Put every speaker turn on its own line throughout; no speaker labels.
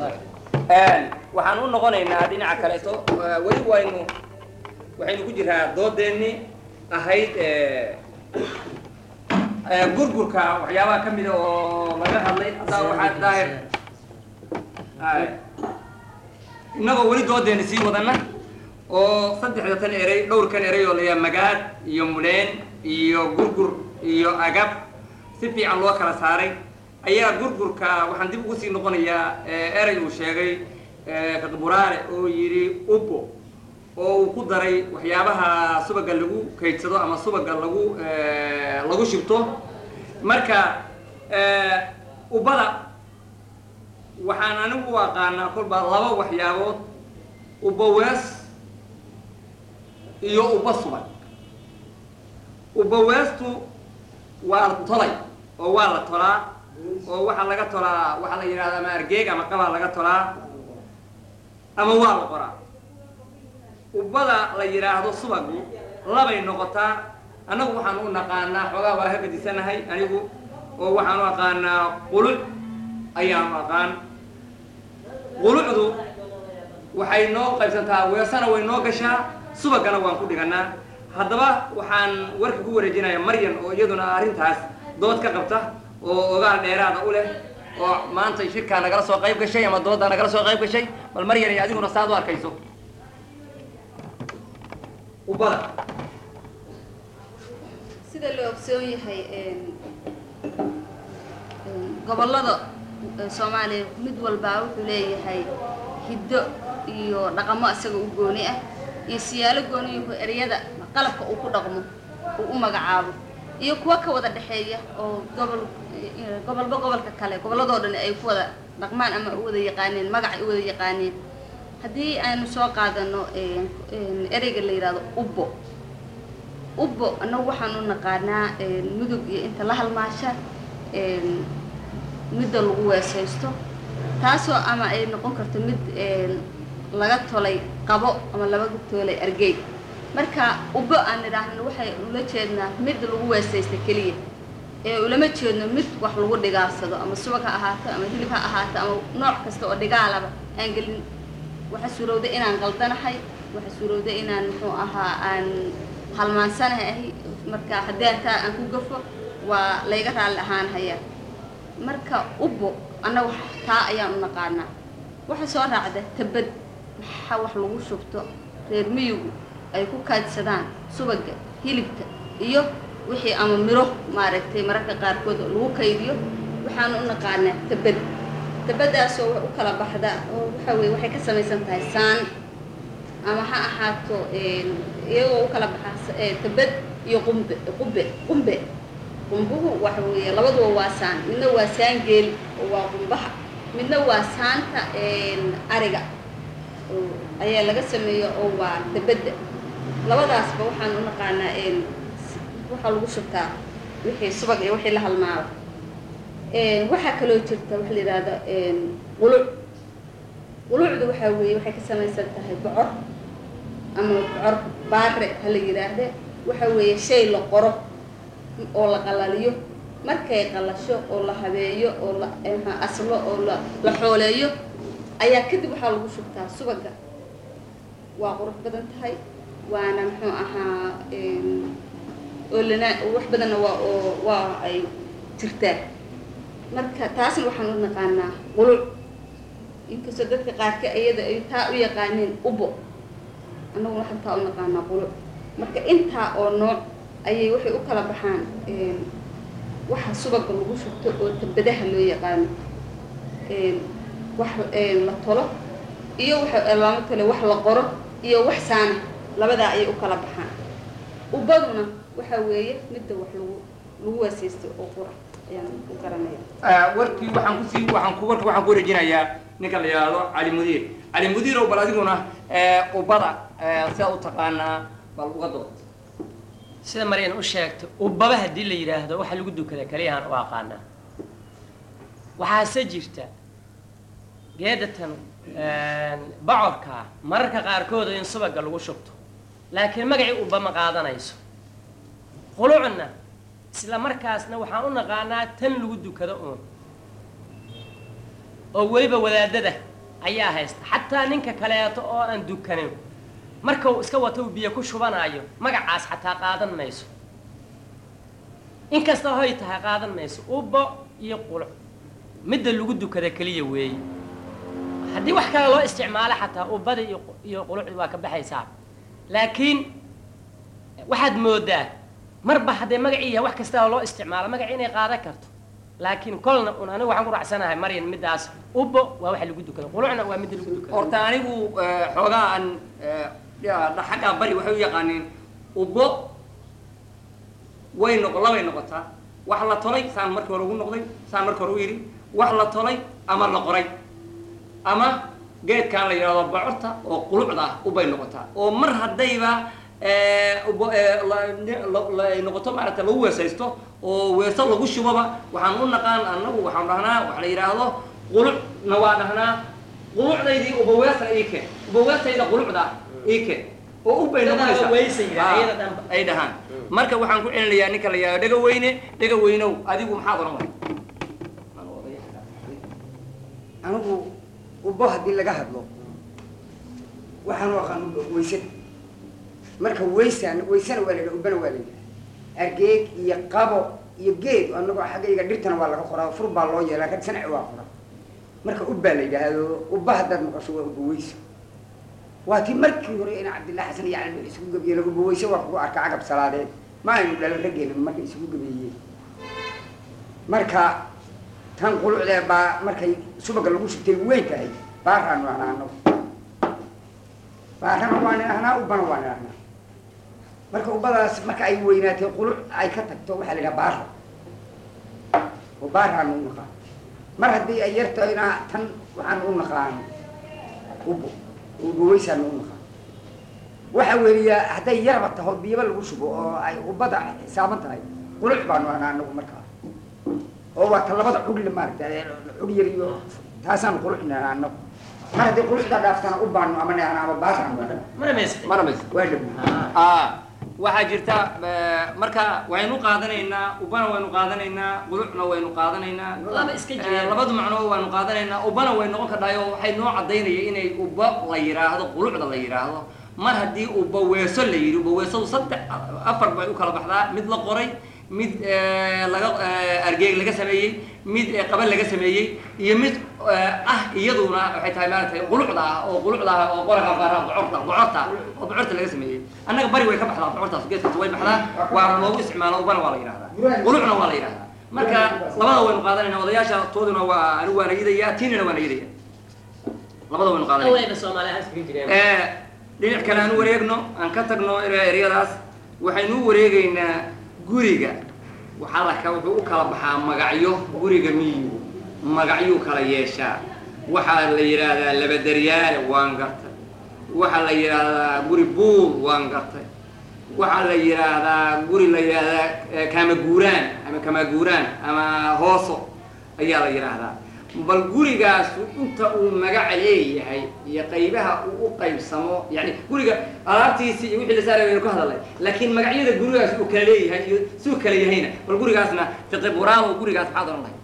waxaan u noqonaynaa dhinaca kaleeto weli waynu waxaynu ku jiraa doodeenni ahayd gurgurka waxyaabaha ka mida oo laga hadlay haddaa waxaa daahir innagoo weli doodeenni sii wadana oo saddexda tan erey dhowrkan erey oo layaa magaad iyo mudheen iyo gurgur iyo agab si fiican loo kala saaray ayaa gurgurka waxaan dib ugu sii noqonayaa erey uu sheegay fiqburaale oo yidhi ubo oo uu ku daray waxyaabaha subaga lagu kaydsado ama subaga lagu lagu shibto marka ubada waxaan anigu u aqaanaa kolba laba waxyaabood uba wees iyo uba subag uba weestu waa tolay oo waa la tolaa oo waxaa laga tolaa waxaa la yidhahda ama argeeg ama qabaa laga tolaa ama waa la qoraa ubada la yidhaahdo subagu labay noqotaa annagu waxaan u naqaanaa xoogaa waa ka gadisanahay anigu oo waxaan u aqaanaa quluc ayaan u aqaan qulucdu waxay noo qaybsantaa weesana way noo gashaa subagana waan ku dhiganaa haddaba waxaan warka ku wareejinayaa maryan oo iyaduna arrintaas dood ka qabta oo ogaal dheeraada u leh oo maanta shirkaa nagala soo qayb gashay ama dooddaa nagala soo qayb gashay bal maryan iyo adiguna saad u arkayso ubada
sida la ogsoon yahay gobollada soomaaliya mid walbaa wuxuu leeyahay hiddo iyo dhaqamo isaga u gooni ah iyo siyaalo gooniyuhu eryada qalabka uu ku dhaqmo uu u magacaabo iyo kuwa ka wada dhexeeya oo gobol gobolba gobolka kale gobolladoo dhan ay ku wada dhaqmaan ama u wada yaqaaneen magac ay u wada yaqaaneen haddii aynu soo qaadano ereyga la yidhahdo ubbo ubbo annagu waxaan u naqaanaa mudug iyo inta la halmaasha midda lagu weesaysto taasoo ama ay noqon karto mid laga tolay qabo ama laga toolay argey marka ubbo aan idhaahno waxay ula jeednaa mid lagu weesaysta keliya ee ulama jeedno mid wax lagu dhigaalsado ama subag ha ahaato ama hilib ha ahaato ama nooc kasta oo dhigaalaba aan gelin waxa suurowda inaan qaldanahay waxa suurowda inaan muxuu ahaa aan halmaansanahay ahi marka haddii aan taa aan ku gafo waa layga raalli ahaanhaya marka ubbo annaga taa ayaan u naqaanaa waxa soo raacda tabad maxaa wax lagu shubto reer miyigu ay ku kaadsadaan subaga hilibka iyo wixii ama miro maaragtay mararka qaarkood lagu kaydiyo waxaan u naqaanaa tabad tabadaasoo wax u kala baxda oo waxa weye waxay ka samaysan tahay saan ama ha ahaato iyagoo u kala baxa tabad iyo qumbe qumbe qumbe qumbuhu waxa weeye labaduba waa saan midna waa saan geel oo waa qumbaha midna waa saanta ariga ayaa laga sameeya oo waa tabadda labadaasba waxaan u naqaanaa waxaa lagu shubtaa wixii subag iyo wixii la halmaaba waxaa kaloo jirta waxa la yidhahda quluc qulucdu waxaa weeye waxay ka samaysan tahay bocor ama bocor baare ha la yidhaahde waxa weeye shay la qoro oo la qalaliyo markay qalasho oo la habeeyo oo la aslo oo la la xooleeyo ayaa kadib waxaa lagu shubtaa subaga waa qurux badan tahay waana muxuu ahaa oo lana wax badanna waa oo waa ay jirtaa marka taasna waxaan u naqaanaa quluc inkastoo dadka qaarka iyada ay taa u yaqaaneen ubo annagu waxaan taa u naqaanaa quluc marka intaa oo nooc ayay waxay u kala baxaan waxa subaga lagu shubto oo tabadaha loo yaqaano wax la tolo iyo waxa lama tole wax la qoro iyo wax saana labadaa ayay u kala baxaan ubaduna waxa weeye midda wax lagu lagu waasaysto oo qura ayaan u garanaya
warkii waxaan kusii waxaan ku warkii waxaan ku wareejinayaa ninka la yidhaahdo cali mudiir cali mudiirow bal adiguna ubada sidaa u taqaanaa bal uga dood
sida maryan u sheegto ubaba haddii la yidhaahdo waxa lagu dukada kaliyahaan u aqaanaa waxaase jirta geedatan bocorkaa mararka qaarkood in subaga lagu shubto laakiin magacii uba ma qaadanayso qulucna isla markaasna waxaan u naqaanaa tan lagu dukado uun oo weliba wadaadada ayaa haysta xataa ninka kaleeto oo aan dukanin marka uu iska wato uu biyo ku shubanaayo magacaas xataa qaadan mayso inkasta hoy tahay qaadan mayso ubbo iyo quluc midda lagu dukada keliya weeye haddii wax kale loo isticmaalo xataa ubbada iyo iyo qulucdi waa ka baxaysaa laakiin waxaad moodaa marba hadday magacii yahay wax kastaba loo isticmaalo magaci inay qaadan karto laakiin kolna un anigu waxaan ku raacsanahay maryan middaas ubbo waa waxa lagu dukada qulucna waa midda lagu dukada
horta anigu eh, xoogaa aan eh, ya- xagga bari waxay u yaqaaniin ubbo way noq labay noqotaa wax la tolay saan markii hore ugu noqday saan markii hore u yidhi wax la tolay ama la qoray ama geedkan la yidhahdo bocorta oo qulucda ah ubay noqotaa oo mar haddayba eh, ubbo- eh, la- ni- la- la- ay noqoto maaragta lagu weesaysto oo weeso lagu shuboba waxaan u naqaan annagu waxaan dhahnaa wax la yidhaahdo qulucna waa dhahnaa qulucdaydii ubaweesna ii keen ubaweestayda qulucda ii keen oo ubay
Dadaa
noqonaysaa
weysa yidhaah,
Ah,
iyada dhanba.
ay dhahaan marka waxaan ku celinayaa ninka la yidhahdo dhega weyne dhega weynow adigu maxaad oran way
anigu ubbo haddii laga hadlo waxaan u aqaan ubbo weysada marka weysaan weysana waa la yidhaha ubbana waa la yidhaha argeeg iyo qabo iyo geed anagoo xaggayga dhirtana waa laga qoraa fur baa loo yeelaa kan sanaci waa qoraa marka ubbaa la yidhaahdo ubba haddaad maqasho waa ubbo weyso waa tii markii hore ina cabdillah xasan iyo cali isugu gabeeyeen ubbo weyse waa kugu arka cagab salaadeed ma aynu dhalan raggeena markay isugu gabeeyeen marka tan qulucdee baa markay subaga lagu shubtay weyn tahay baaraanu ahnaa anagu baarana waan idhahnaa ubbana waan idhahnaa marka ubbadaas marka ay weynaatay quluc ay ka tagto waxaa la yidhaha baara oo baaraanu u naqaan mar haddii ay yar tahayna tan waxaanu u naqaan ubbo ubaweysaanu u naqaan waxa weeliyaa hadday yarba taho biyaba lagu shubo oo ay ubbada xisaaban tahay quluc baanu ahnaa anagu markaa oo waa ta labada cugle maaragta cug yar iyo taasaan qulucnaa anagu mar haddii qulucda dhaaftana u baanu ama neana ama baasaan waa
mana maysa
mana maysa
waa dhabu
ah waxaa jirta eh, marka waynu qaadanaynaa ubana waynu qaadanaynaa qulucna waynu qaadanaynaa
Laba iska
Eh,
jireen.
labadu macnoo waynu qaadanaynaa ubana way noqon kadhayo waxay noo cadaynaya inay uba la yidhaahdo qulucda la yidhaahdo mar haddii uba weeso la yidhi uba weesadu saddex afar bay u kala baxdaa mid la qoray mid eh, laga eh, argeeg laga sameeyey mid eh, qaban laga sameeyey iyo mid eh, ah iyaduna waxay tahay maaragtay qulucda ah oo qulucda ah oo qoraga qaara bocorta bocorta oo bocorta laga sameeyey annaga bari way ka baxdaa bocortaas geedkaas way baxdaa waa loogu isticmaalo ubana waa la yidhahdaa qulucna waa la yidhahdaa marka labada waynu qaadanayna odayaasha tooduna waa anigu waana yidaya tiinina waana yidaya labada waynu qaadanayna
awlayba soomaaliya iskaga jireen
Eh, dhinac kale aan u wareegno aan ka tagno ere- eryadaas waxaynu u wareegaynaa guriga waxaa la ka- wuxuu u kala baxaa magacyo guriga miyigu magacyuu kala yeeshaa waxaa la yidhaahdaa labadaryaale waan gartay waxaa la yidhaahdaa guri buur waan gartay waxaa la yidhaahdaa guri la yidhaahdaa eh, kaamaguuraan ama kamaguuraan ama hooso ayaa la yidhaahdaa bal gurigaasu inta uu magaca leeyahay iyo qaybaha uu u qaybsamo yani guriga alaabtiisi iyo wixii la saaray waynu ka hadalnay laakiin magacyada gurigaas uu kala leeyahay iyo siduu kala yahayna bal gurigaasna fiqi buraamo gurigaas maxaad oran lahay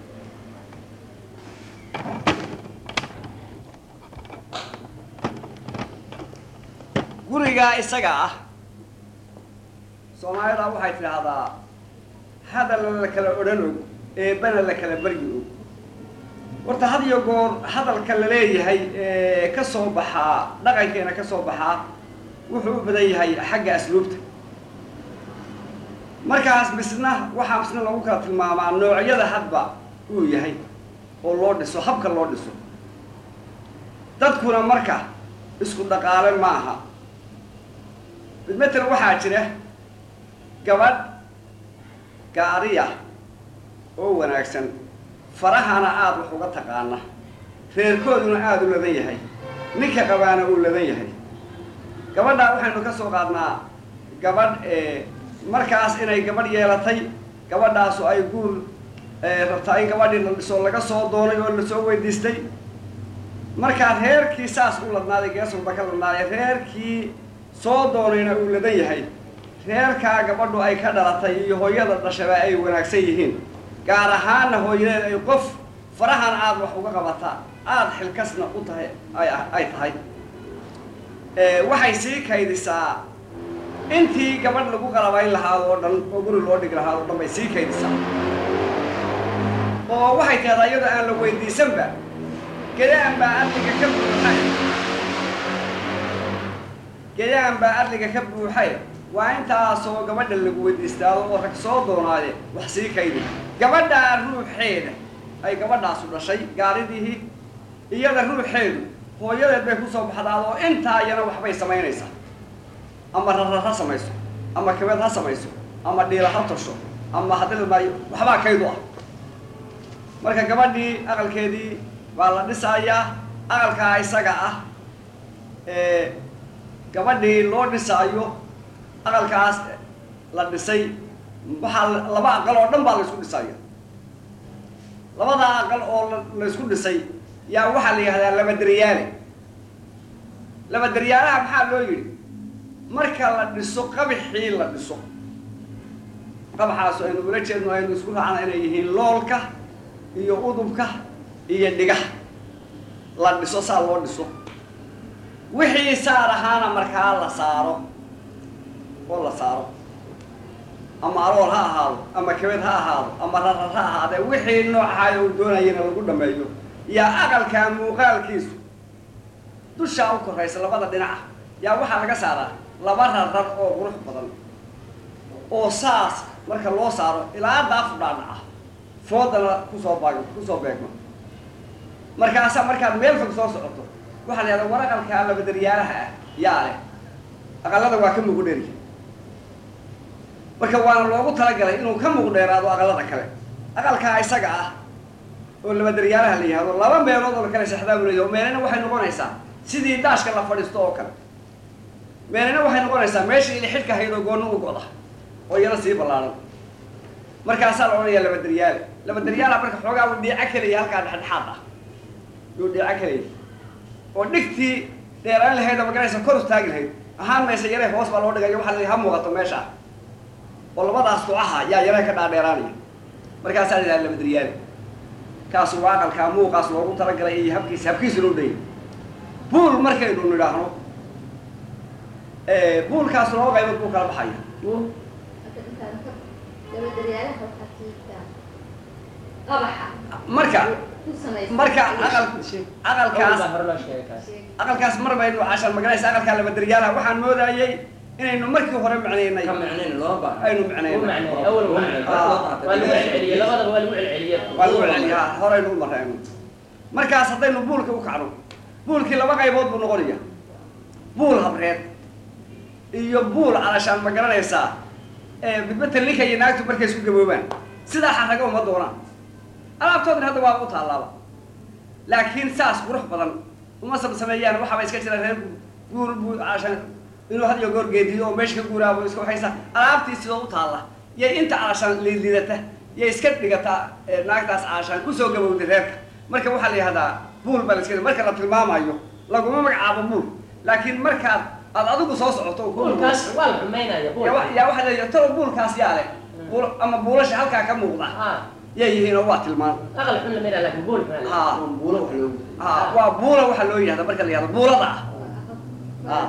gurigaa isaga ah soomaalida waxay tidhaahdaa hadalla la kala odhan og eebbana la kala baryi og horta had iyo goor hadalka la leeyahay ee ka soo baxaa dhaqankeena ka soo baxaa wuxuu u badan yahay xagga asluubta markaas misna waxaa misna lagu kala tilmaamaa noocyada hadba uu yahay oo loo dhiso habka loo dhiso dadkuna marka isku dhaqaale ma aha midmetel waxaa jira gabadh gaariya oo wanaagsan farahana aada wax uga taqaana reerkooduna aada u ladan yahay ninka qabaana uu ladan yahay gabadhaa waxaynu ka soo qaadnaa gabadh ee markaas inay gabadh yeelatay gabadhaasu ay guur ee rabtaa in gabadhii la dhiso laga soo doonay oo lasoo weydiistay markaa reerkii saas u ladnaaday geesulba ka ladnaaday reerkii soo doonayna uu ladan yahay reerkaa gabadhu ay ka dhalatay iyo hooyada dhashaba ay wanaagsan yihiin gaar ahaanna hooyadeed ay qof farahan aada wax uga qabataa aada xilkasna u tahay ay ay tahay waxay sii kaydisaa intii gabadh lagu qalabayn lahaado oo dhan oo guri loo dhigi lahaado o dhan bay sii kaydisaa oo waxay tahdaa iyadoo aan la weydiisanba gedaan baa adliga ka buuxay gedaan baa adliga ka buuxay waa intaasoo gabadha lagu weydiistaado oo rag soo doonaade wax sii kaydi gabadhaa ruuxeeda ay gabadhaasu dhashay gaaridihii iyada ruuxeedu hooyadeed bay kusoo baxdaado oo intaa iyana waxbay samaynaysaa ama rarar ha samayso ama kabeed ha samayso ama dhiila ha tosho ama haddii maayo waxbaa kaydu ah marka gabadhii aqalkeedii waa la dhisayaa aqalkaa isaga ah gabadhii loo dhisaayo aqalkaas la dhisay waxaa laba aqal oo dhan baa la isku dhisaya labada aqal oo la isku dhisay yaa waxaa la yihahdaa laba deryaale laba deryaalaha maxaa loo yidhi marka la dhiso qabixii la dhiso qabaxaas aynu ula jeedno aynu isku raacna inay yihiin loolka iyo udubka iyo dhigaha la dhiso saa loo dhiso wixii saar ahaana markaa la saaro oo la saaro ama alool ha ahaado ama kabed ha ahaado ama rarar ha ahaadee wixii noocahay uu doonayana lagu dhameeyo yaa aqalkaa muuqaalkiisu dushaa u koraysa labada dhinaca yaa waxaa laga saaraa laba rarar oo qurux badan oo saas marka loo saaro ilaa daafu dhaadhaca foodana kusoo baag kusoo beegma markaasa markaad meel fog soo socoto waxaa la yahdaa war aqalkaa labadaryaalaha ah yaa leh aqalada waa ka mugu dheri marka waana loogu talagalay inuu ka muq dheeraado aqalada kale aqalkaa isaga ah oo labadaryaalaha la yihahdo laba meelood oo la kale sexdaa buu leeyahy oo meelena waxay noqonaysaa sidii daashka la fadhiisto oo kale meelena waxay noqonaysaa meeshii ili xidhka hayd oo goonna u goda oo iyana sii ballaaran markaasaa la odhanayaa labadaryaale labadaryaalaha marka xoogaa uu dhiico kelaya halkaa dhexdhexaad ah yuu dhiico kelaya oo dhigtii dheeraan lahayd oo maganaysa kor istaagi lahayd ahaan maysa yare hoos baa loo dhigayo waxaa la ha muuqato meesha ah oo labadaas ducaha yaa yare ka dhaadheeraanaya markaasaa la yidhaha labadaryaale kaasu waa aqalkaa muuqaas loogu talagalay iyo habkiisa habkiisa loo dhayay buul markaynu nidhaahno buulkaas laba qaybood buu kala baxaya marka marka aqal aqalkaas aqalkaas mar baynu cashan maganaysa aqalkaa labadaryaalaha waxaan moodayay inaynu markii hore macnaynay
ka micnayn loo baahan
aynu macnaynay waa lagu celiyaa horeynu u marayno markaas haddaynu buulka u kacno buulkii laba qaybood buu noqonaya buul habreed iyo buul calashaan ma garanaysaa midbata ninka iyo naagtu markay isku gaboobaan sidaa xaraga uma doonaan alaabtoodna hadda waa u taalaaba laakiin saas qurux badan uma samsameeyaan waxaaba iska jira reer guur buu calashaan inuu had iyo goor geediyo oo meesha ka guuraabo iska waxaysa alaabtii sidoo u taalla yay inta calashaan liidliidata yay iska dhigataa naagtaas calashaan kusoo gabowday reerka marka waxaa la yihahdaa buul baa la iska marka la tilmaamayo laguma magacaabo buul laakiin markaad aad adigu soo socoto yaa waxaa leeyahay talo buulkaas yaa leh buul ama buulasha halkaa ka muuqda yay yihiin oo waa tilmaan ha
buulo wax loogu
ha waa buula waxaa loo yihahda marka la yihahdo buulada ah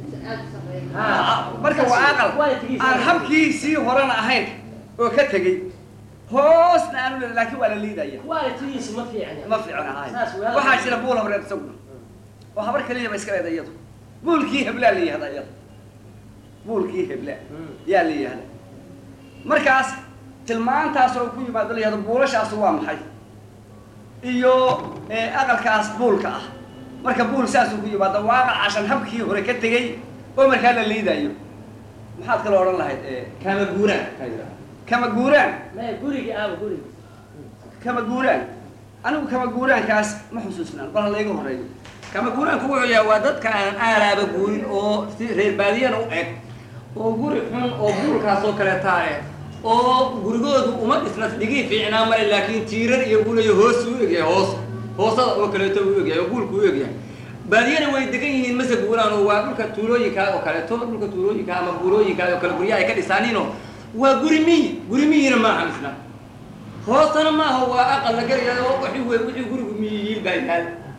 marka waa aqal aan habkiisii horena ahayn oo ka tegey hoosna aanu le laakiin waa la liidaya ma fiicna ahay waxaa jira buul habreed isaguna oo habar keliya ba iska leeda iyadu buulkii heblaa la yihahda iyada buulkii hebla yaa la yihahda markaas tilmaantaas oo ku yimaado la yihahdo buulashaas waa maxay iyo aqalkaas buulka ah marka buul saasuu ku yimaado waa aqal cashan habkii hore ka tegey oo markaa la liidayo maxaad kaloo odhan lahayd
kama guuraan ka yidhaha
kama guuraan
gurigi aaba gurigi
kama guuraan anigu kama guuraankaas ma xusuusnaan bal ha layga horeeyo
kama guuraanku wuxuu yahay waa dadka aan aalaaba guurin oo si reer baadiyana u eg oo guri xun oo buulkaas oo kaleetaa eh oo gurigoodu uma dhisna dhigii fiicnaa male laakiin tiirar iyo guulayo hoos u egyahay hoos hoosada oo kaleeto u egyahay oo guulku u egyahay baadiyana way degan yihiin mase guuraan oo waa dhulka tuulooyinkaa oo kaleeto dhulka tuulooyinka ama buurooyinkaa oo kale guryaha ay ka dhisaaniinoo waa guri miyi guri miyina maaha misna hoosana maaha waa aqal la gelayo wixii wey wixii gurigu miyiyiin baa yaal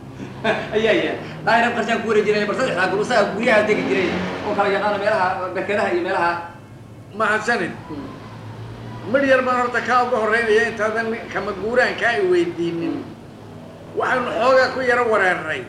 ayaa yaa daahir qarshaan ku wari jiray bal saddexdaa gul usaga guryaha degi jiray oo kala yaqaana meelaha berkedaha iyo meelaha
mahadsanid midh yar baan horta kaa uga horreynaya intaadan kama guuraankaa i weydiinin waxaanu xoogaa ku yaro wareernay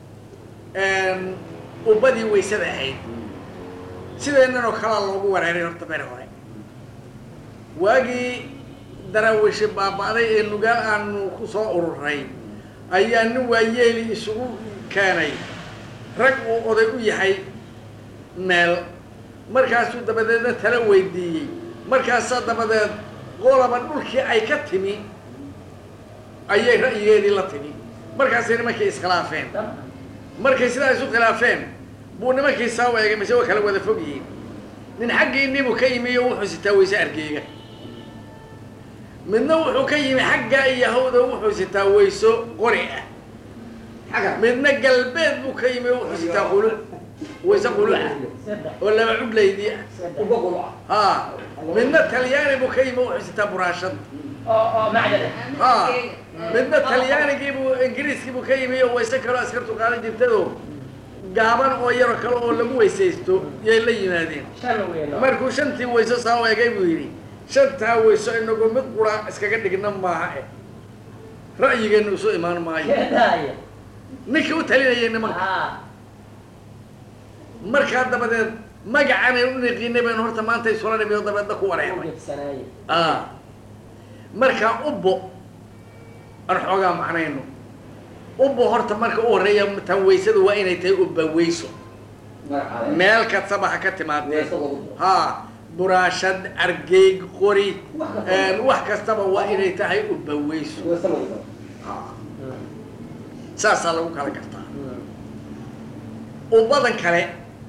ubbadii waysada ahayd sideennan oo kalaa loogu wareeray horta beri hore waagii daraawishi baaba'day ee nugaal aanu ku soo ururay ayaa nin waayeeli isugu keenay rag uu oday u yahay meel markaasuu dabadeedna tala weydiiyey markaasaa dabadeed qolaba dhulkii ay ka timi ayay ra'yigeedii la timi markaasay nimankii iskhilaafeen markay sidaa isu khilaafeen buu nimankii saa u eegay mise waa kala wada fog yihiin nin xaggii nibu ka yimi iyo wuxuu sitaa weyse argeega midna wuxuu ka yimi xaggaa iyo hawda wuxuu sitaa weyso qori ah
xagga
midna galbeed buu ka yimi oo wuxuu sitaa qulu weyse qulu ah oo laba cudlaydii ah
uba quluca
ha midna talyaani buu ka yimi oo wuxuu sitaa buraashad
oo oo macdada
ha midna talyaanigii buu ingiriiskii buu ka yimi oo weyse kaloo askartu qaadan jirtado gaaban oo yaro kale oo lagu weysaysto yay la yimaadeen
shan weyn
markuu shantii weyso saa u egay buu yidhi shantaa weyso inagu mid qura iskaga dhigna maaha eh ra'yigeenu isu imaan maayo
keedaaya
ninkii u talinayay nimanka
haa
markaa dabadeed magacanay u niqiinay baynu horta maanta isula nimi oo dabeedna ku wareernay
gebsanaaye
ah markaa ubbo aan xoogaa macnayno ubbo horta marka u horreeya tan weysadu waa inay tahay ubba weyso
magacaada
meel kastaba ha ka timaadee
Weeso lagu daro.
ha buraashad argeeg qori wax kastaba waa inay tahay ubba weyso
weyse lagu daro
saasaa lagu kala gartaa ubbadan kale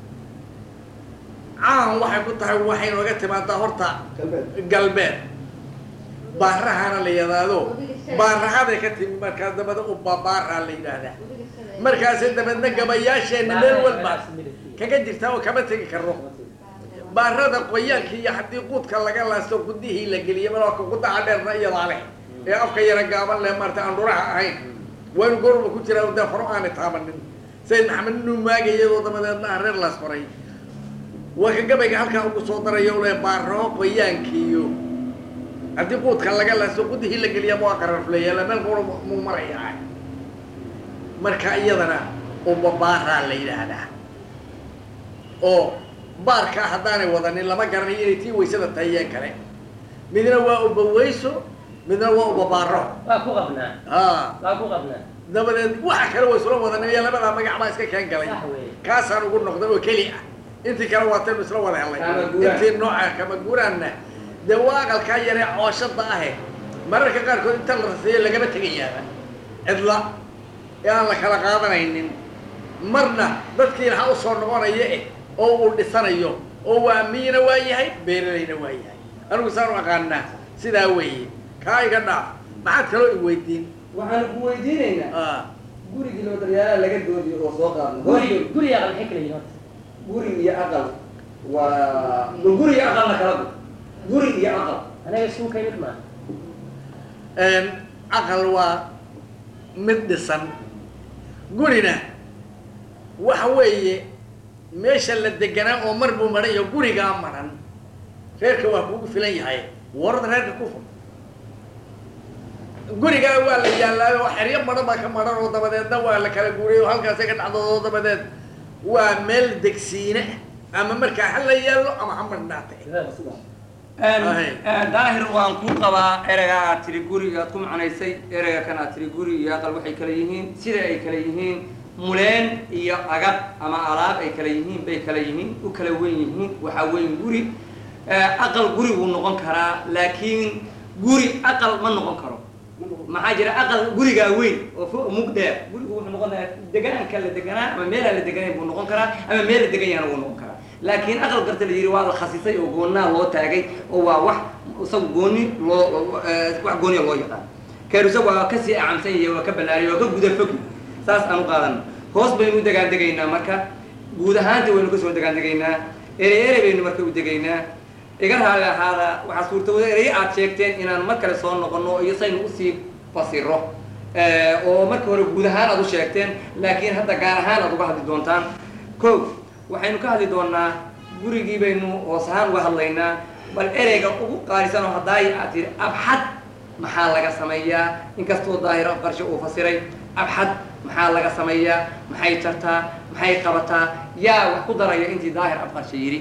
caan waxay ku tahay waxay nooga timaadaa horta
galbeed
galbeed baarahana la yidhaahdo baarahaday ka timi markaas dabada ubba baaraa la yidhaahdaa markaasi dabeedna gabayaasheenna meel walba kaga jirtaa oo kama tegi karno baarada qoyaanka iyo haddii quudka laga laasto gudihii la geliyo malka gudaha dheerna iyadaa leh ee afka yara gaaban leh maarta aan dhuraha ahayn waynu goorba ku jiraa dee faro aanay taabanin sayid maxamed inuu maagay iyadoo dabadeedna aan reer laas faray waa ka gabayga halkaa ugu soo daraya u leh baaraho qoyaankiiyo haddii quudka laga laasto gudihii la geliya waa qararfleeya meel goor muu marayaa marka iyadana ubba baaraa la yidhaahdaa oo baarkaa haddaanay wadanin lama garanayo inay tii weysada tahay yeen kale midna waa ubba weyso midna waa ubba baaro
waa ku qabnaa
a
waa ku qabnaa
dabadeed waxa kale waa isula wadanin iyo labadaa magac baa iska keen galay
sax weeye
kaasaan ugu noqday oo keli ah intii kale waataynu isla wada helay
Kama guuraan.
intii nooca kama guuraanna dee waa aqalkaa yaree cooshada ahe mararka qaarkood inta la raseeyo lagama tegayaaba cidla ee aan la kala qaadanaynin marna dadkiina ha usoo noqonaya eh oo uu dhisanayo oo waa miyina waa yahay beeralayna waa yahay anigu saan u aqaanaa sidaa weeye kaa iga dhaaf maxaad kaloo i weydiin
waxaanu ku weydiinaynaa
Ah,
gurigii loo daryaalaha laga doodiyo oo soo qaadno
guri guri aqal maxay kala yihiin horta
guri iyo aqal waa ma guri iyo aqal la kala gu guri iyo aqal
anaga isku ka mid maaha
een, aqal waa mid dhisan gurina waxa weeye meesha la deganaa oo mar buu maran iyo gurigaa maran reerka waa kugu filan yahay warada reerka ku fur gurigaa waa la yaallaayo oo xeryo maran baa ka maran oo dabadeedna waa la kala guuray oo halkaasay ka dhacdo oo dabadeed waa meel degsiine ah ama markaa ha la yaallo ama ha marnaatay Ahay.
daahir waan ku qabaa ereyga aad tiri guri aad ku macnaysay ereyga kan aad tiri guri iyo aqal waxay kala yihiin sida ay kala yihiin muleen iyo agab ama alaab ay kala yihiin bay kala yihiin u kala wen yihiin waxaa weyn guri aqal guri wuu noqon karaa laakiin guri aqal ma noqon karo maxaa jira aqal gurigaa weyn oo fo mug dheer gurigu wuxuu noqon karaa degaanka la deganaa ama meelaa la deganayn buu noqon karaa ama meel la degan yahana wuu noqon karaa laakiin aqal garta la yidhi waa la khasisay oo goonnaa loo taagay oo waa wax isaga gooni loo eh, wax gooniya loo yaqaan keerusa waa kasii acamsan yahay waa ka ballaariyay waa ka guda fog saas aan u qaadano hoos baynu u degaan degaynaa marka guud ahaantii waynu kasoo degaan degaynaa erey erey baynu marka u degaynaa iga raali ahaada waxaa suurtawada erey aad sheegteen inaan mar kale soo noqono iyo saynu usii fasiro oo marka hore guud ahaan aad u sheegteen laakiin hadda gaar ahaan aad uga hadli doontaan ko waxaynu ka hadli doonaa gurigii baynu hoos ahaan uga hadlaynaa bal ereyga ugu qaalisan oo haddaay aad tihi abxad maxaa laga sameeyaa inkastoo daahir qarshe uu fasiray abxad maxaa laga sameeyaa maxay jartaa maxay qabataa yaa wax ku daraya intii daahir afqarshe yidhi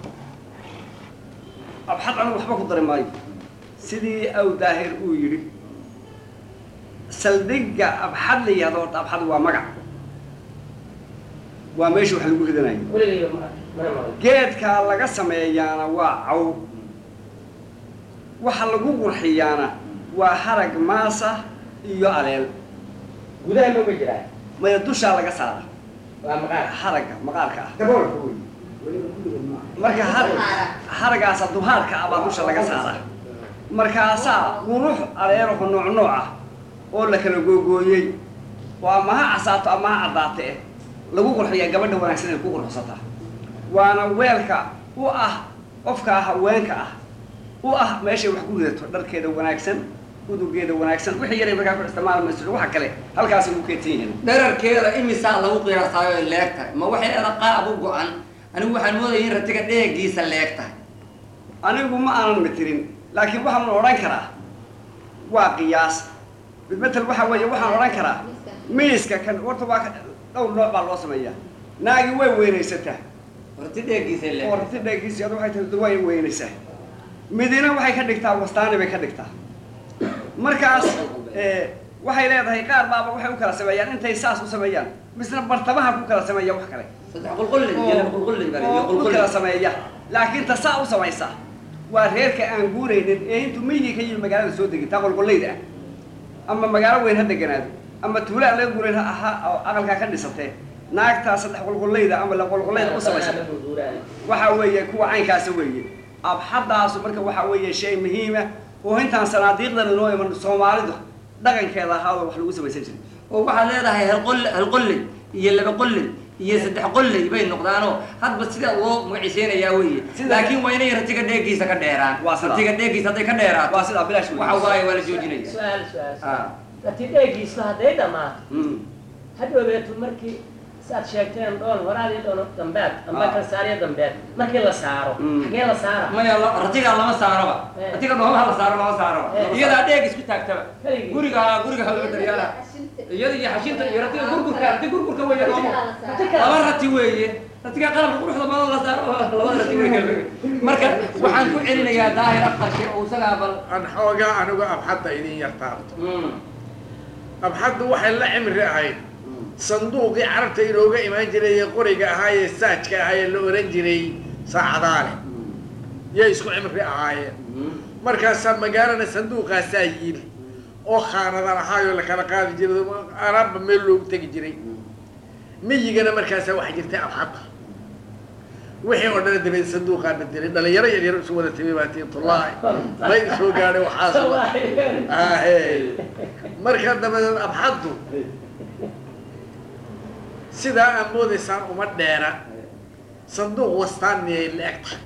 abxad anigu waxba ku dari maayo sidii aw daahir uu yidhi saldhigga abxad la yihahdo horta abxad waa magac waa meesha wax lagu ridanayo
weligayba ma mana maqal
geedkaa laga sameeyaana waa caw waxa lagu qurxiyaana waa harag maasa iyo aleel
gudaha ma uga jiraa
maya dushaa laga saara
waa maqaar
haragga maqaarka ah
daboolka wey weliba kulligood ma aha
marka har- haragaasa duhaarka ah baa dusha laga saara markaasaa qurux aleeraho nooc nooc ah oo la kala googooyey oo ama ha casaato ama ha caddaate eh lagu qurxiyaa gabadha wanaagsan ay ku qurxsataa waana weelka u ah qofkaa haweenka ah u ah meeshay wax ku ridato dharkeeda wanaagsan udugeeda wanaagsan wixii yaray markaa ku isticmaali mayso waxa kale halkaasay ku keetan yihiin
dherarkeeda imisaa lagu qiyaasaayo ay leeg tahay ma waxay ada qaab u go-an anigu waxaan moodaya in ratiga dheegiisa leeg tahay
anigu ma aanan matirin laakiin waxaan odhan karaa waa qiyaas bidmetel waxa weeye waxaan odhan karaa miiska kan horta waa ka- dhowr nooc baa loo sameeyaa naagi way weynaysataa
rati dheegiisa leeg
oo rati dheegiisi adu waxay tahay way weynaysaa midina waxay ka dhigtaa wastaani bay ka dhigtaa markaas eh, waxay leedahay qaar baaba waxay u kala sameeyaan intay saas u sameeyaan misna bartamaha ku kala sameeya wax kale
saddex qulqulley iyo laba qulqulley baa iyo
oo u
qulqulley
kala sameeya laakiin ta saa u samaysa waa reerka aan guuraynin ee intuu miyiga ka yimi magaalada soo degin taa qolqollayda ah ama magaalo weyn ha deganaado ama tuula aan laga guurayn ha ahaa oo aqalkaa ka dhisatee naagtaa saddex qolqollayda ama la qolqollayda u samaysa waxa weeye kuwa caynkaasa weeye abxadaasu marka waxa weeye shay muhiima oo intaan sanaadiiqdan inoo iman soomaalidu dhaqankeeda ahaadoo wax lagu samaysan jiray
oo waxaad leedahay hal qol hal qolley iyo laba qolley iyo saddex qolley bay noqdaanoo hadba sida loo magaciiseynayaa weeye
Sida-
laakiin waa inay ratiga dheegiisa ka dheeraan
Waa sidaa.
ratiga dheegiisa hadday ka dheeraato
waa sidaa bilaash
waxa waaye waa la joojinaya
su-aal su-aal
Ah.
rati dheegiisu hadday dhammaato
Mm.
hadhowbeetu markii saad sheegteen dhoon horaadii dhoon dambeed amba
Ah.
kan saariya dambeed markii la saaro
Mm.
xagee la saara
maya la- ratigaa lama saaroba
Eh.
ratiga dhoomaha la saaro lama saaroba
Eh.
iyadaa dheeg isku taagtaba
Keligii.
guriga guriga hawlo daryaala iyada iyo xashinta iyo ratiga gurgurka rati gurgurka weeye dhooma
Rati
laba
kale.
rati weeye ratiga qalabka quruxda badan la saaro labada rati way kala fogeen. marka waxaan ku celinayaa daahir aqarshe oo isagaa bal
aan xoogaa anigu abxadda idin yartaabto
Mm.
abxaddu waxay la cimri ahayd sanduuqii carabta inooga imaan jiray ee qoriga ahaa ee saajka ahaa ee la ohan jiray saacadaale yay isku cimri ahaayeen markaasaa magaalana sanduuqaasaa yiil oo khaanadan ahaayoo la kala qaadi jiray alaabba meel loogu tegi jiray miyigana markaasaa waxaa jirtay abxadda wixii oo dhan dabeed sanduuqaa bedelay dhalinyaro yaryar isu wada timi baa tii tullaahi bay soo gaadhay waxaas ahe marka dabadeed abxaddu sidaa aad moodaysaan uma dheera sanduuq wastaaniyay la eg tahay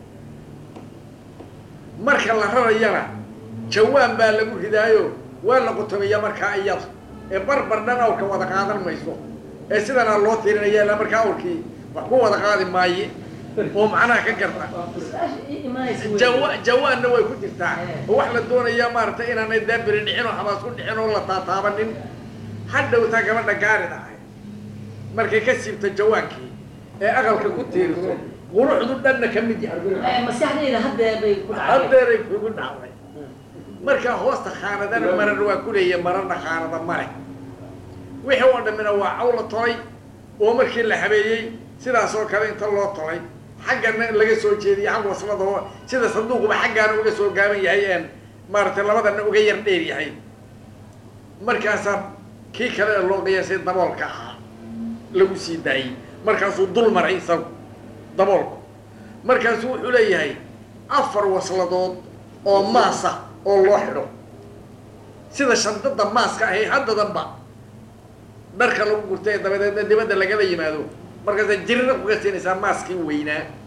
marka la rarayana jawaan baa lagu ridaayo waa la qutumiya markaa iyada ee barbar dhan awrka wada qaadan mayso ee sidanaa loo tirinaya ilaa markaa awrkii wax ku wada qaadi maaye oo macnaha ka garta jawa jawaanna way ku jirtaa oo wax la doonayaa maaragtay inaanay daabiri dhicin oo xamaas ku dhicin oo la taataabanin hadhowtaa gabadha gaarid ahay markay ka siibto jawaankii ee aqalka ku tiiriso quruxdu dhanna ka mid yahay
maskaxdayda haddee bay ku dhacday
haddeeray kugu dhacday marka hoosta khaanadana marar waa ku leeya mararna khaanada male wixii oo dhammina waa caw la tolay oo markii la habeeyey sidaas oo kale inta loo tolay xaggana laga soo jeediyey xag waslada oo sida sanduuquba xaggaana uga soo gaaban yahay een maaragtay labadana uga yar dheer yahay markaasaa kii kale ee loo qiyaasay daboolka ahaa lagu sii daayey markaasuu dul maray isagu daboolku markaasuu wuxuu leeyahay afar wasladood oo maasa oo loo xidho sida shandada maaska ahay haddadanba dharka lagu gurtay ee dabadeedna dibadda lagala yimaado markaasaa jirina kuga siinaysaa maaskii weynaa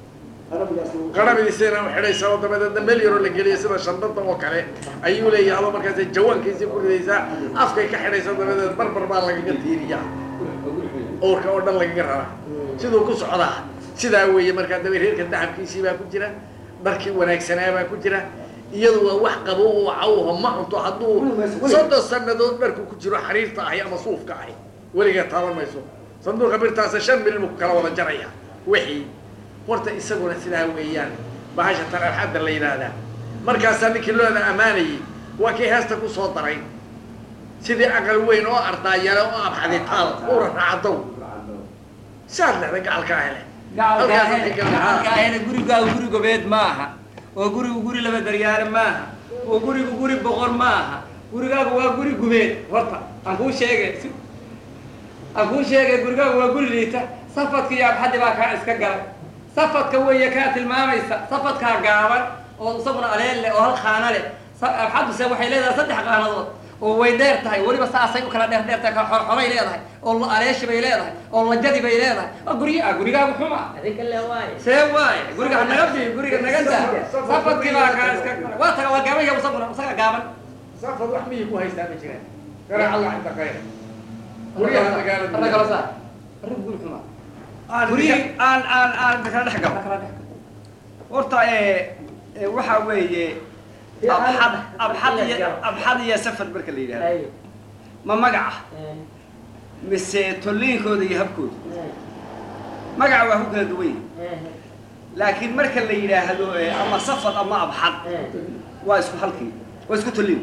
qarabadiisana u xidhaysa oo dabadeedna meel yaroo la geliya sida shandada oo kale ayuu leeyahay adoo markaas jawaankiisii ku ridaysaa afkay ka xidhaysa dabadeed barbar baa lagaga tiiriyaa owrka oo dhan lagaga rabaa siduu ku socdaa sidaa weeye markaa daba reerka dahabkiisii baa ku jira dharkii wanaagsanaa baa ku jira iyadu waa wax qabo oo cawho ma cunto hadduu soddon sannadood dharku ku jiro xariirta ahi ama suufka ahi weligaa taaban mayso sanduuqa birtaasa shan milin buu ku kala wada jaraya wixii horta isaguna sidaa weeyaan bahasha tan alxadda la yidhaahdaa markaasaa ninkii looda ammaanayay waa kii heesta ku soo daray sidii aqal weyn oo ardaayale oo abxaditaal ura raacadow saad lehda gacalkaa hele
gacalkaahena gurigaagu guri gobeed ma aha oo gurigu guri laba daryaare ma aha oo gurigu guri boqor ma aha gurigaagu waa guri gubeed horta aan kuu sheegay si aan kuu sheegay gurigaagu waa guri liita safadka iyo abxaddi baa kaa iska galay safadka weeye kaa tilmaamaysa safadkaa gaaban oo isaguna aleel leh oo hal khaana leh abxadduse waxay leedahay saddex qaanadood oo way dheer tahay weliba saasay u kala dheer dheer tahay xoray leedahay oo aleeshi bay leedahay oo lajadi bay leedahay waa gurya ah gurigaagu xuma see waaye guriga hanaga bi guriga naga daa safadkii baa kaa iska galay waa taga waa gaaban yahay isaguna isaga gaaban
safad wax miyii ku haystaa ma jiraan garaac allah inta khayr guryaha magaalada
arna kala saar arrin guri xuma
aan
Guryaha-
aan aan aan kala dhex galo
kala dhex
horta ee ee, waxaa weeye abxad abxad iyo abxad iyo safar marka la yidhahdo ma magaca mise tolliinkooda iyo habkooda magaca waa ku kala duwan yahay laakiin marka la yidhaahdo ee, ama safar ama abxad waa isku halkii waa isku tolliin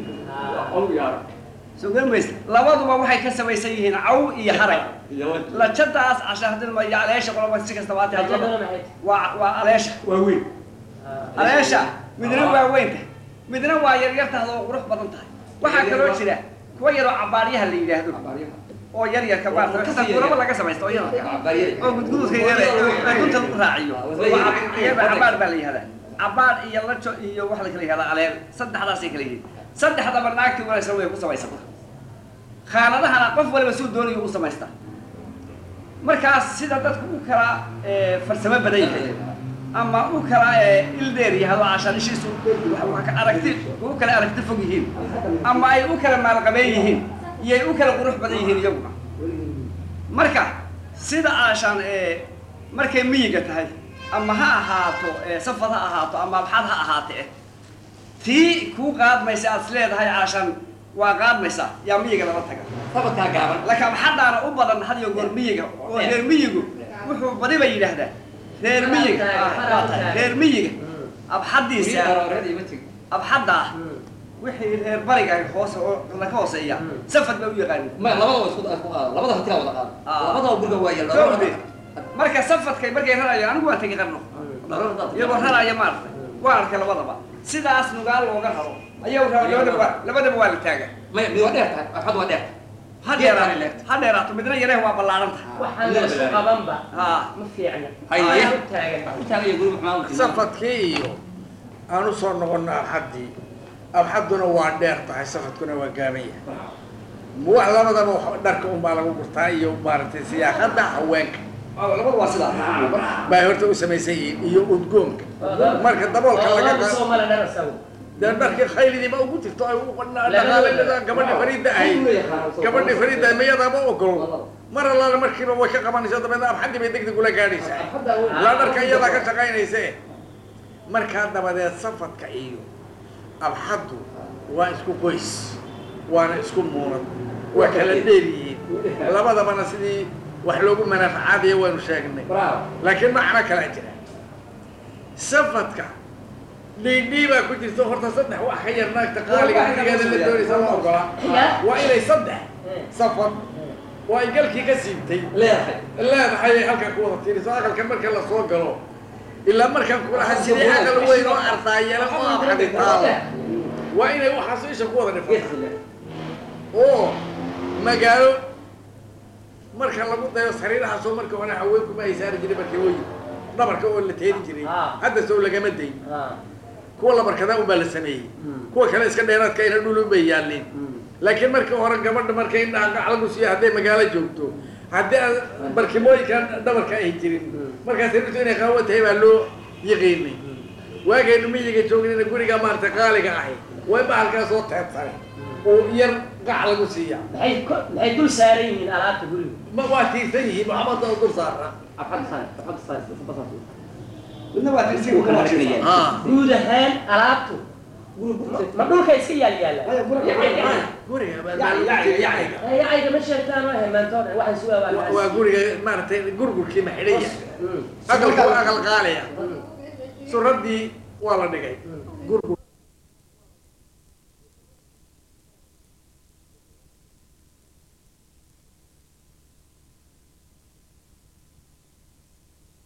soo garan maysa labaduba waxay ka samaysan yihiin caw iyo harag lajadaas cashaardilma iyo aleesha qolaba si kastaba hata waa waa aleesha waa weyn aleesha midna waa weyn tahay midna waa yaryar tahay oo qurux badan tahay waxaa kaloo jira kuwa yaroo cabaaryaha la yidhaahdo oo yar yarka maarata kasa kuraba laga samaysta oo yararka oo gudgududka yare ee dunta lagu raaciyo iyada cabaar baa la yihahdaa cabaar iyo lajo iyo waxa la kala yihahdaa aleel saddexdaasay kala yihiin saddexdaba naagti wanaagsan way ku samaysata khaanadahana qof waliba suu doonayo u samaystaa markaas sida dadku u kala eh, farsamo badan yahay ama u kala eh, ildeer yahado cashanishiisu wax ka aragti u kala aragti fog yihiin ama ay u kala maalqabeen yihiin iyo ay u kala qurux badan yihiin iyaguna marka sida aashaan eh, markay miyiga tahay ama ha ahaato eh, safad ha ahaato ama abxad ha ahaate eh, tii kuu qaadmaysa aad is leedahay caashaan waa qaadmaysaa yaa miyiga lala taga
safadkaa gaaban
laakiin abxadaana u badan had iyo goor miyiga oo reer miyigu wuxuu badiba yidhaahdaa reer miyiga ah, waa tahay, reer miyiga abxadiisa abxadda ah wixii reer bariga ah hoose oo laka hooseeya safad bay u yaqaanin
ma labada waa isku isku qaada labada hantiga wada qaada
Ah.
labada guriga waa yar
Kowdii, marka safadkay markay rarayaan anigu waan tegi qarno iyagoo raraya maaragtay waan arkay labadaba sidaas nugaal looga raro ayagu raba labadaba labadaba waa la taaga
maya mid waa dheer tahay axad waa dheer
ha
Geed baa
dheeraato
leegtay.
ha dheeraato midna yareh waa ballaaran tahay
waxaan la isku qabanba
ha
ma fiicna
Haye.
Waxaan u taagan
u taagaya guriga maxaa u
safadkii iyo aan u soo noqono abxaddii abxadduna waa dheer tahay safadkuna waa gaaban yahay wax labadaba wax- dharka unbaa lagu gurtaa iyo maaragtay siyaaqadda haweenka
labada waa sidaa
bay horta u samaysan yihiin iyo udgoonka marka daboolka laga
Labada
qa-
Soomaali dhar asagu.
dee dharkii khaylidiiba ugu jirto ay u dhaqaalada gabadhi fariida ahayd gabadhi fariida ahayd mayadaaba ogol mar allaala markiiba way ka qabanaysa dabeedna abxaddii bay degdeg ula gaadhaysaa ilaa dharka iyadaa ka shaqaynayse markaa dabadeed safadka iyo abxaddu waa isku qoys waana isku muunad waa kala dheer yihiin labadabana sidii wax loogu manaafacaadaya waanu sheegnay laakiin macno kalaa jira safadka dhiidhii baa ku jirta horta saddex wax ka yar naagta qaaliga gurigeeda la doonaysa la ogolaa waa inay saddex safad oo ay galkii ka siibtay
leedahay
leedahay ay halkan ku wada tiiriso aqalkan marka la soo galo ilaa markaan kulaha sidii aqal weyn oo ardaayala oo abxaditaalo waa inay waxaas isha ku wada dhifata oo magaalo marka lagu dayo sariirahaasoo marka hore haweenkuma ay saari jiray markii way dhabarka oo la teedi jiray
Ah.
hadda sow lagama dayn
Ah.
kuwa labarkadaa unbaa la sameeyey kuwa kale iska dheeraadka ina dhulun bay yaalleen laakiin markii hore gabadha markay indhaha gaclagu siiya hadday magaalo joogto haddii aan barkimooyinka dhabarka ay jirin markaas rintu inay qaawo tahay baa loo yaqiinay waagaynu miyiga joognayna guriga maarata qaaliga ahay way bahalkaa soo teebsanay oo yar qac lagu siiya
maxay ko- maxay dul saaran yihiin alaabta guriga
ma waa tiirsan yihiin maxamada oo dul saara
midna waa tirsi uu kala tiriyay
ah
guud ahaan alaabtu ma dhulka iska yaal yaalla
guriga baa
Yaci, yaci, yaci.
yacayga ma sheegtaan waa hemaantoon waxaan sugaa
waa- waa guriga maaragtay gurgurkii maxidhaya aqalka waa aqal qaaliya suradii waa la dhigay gurgur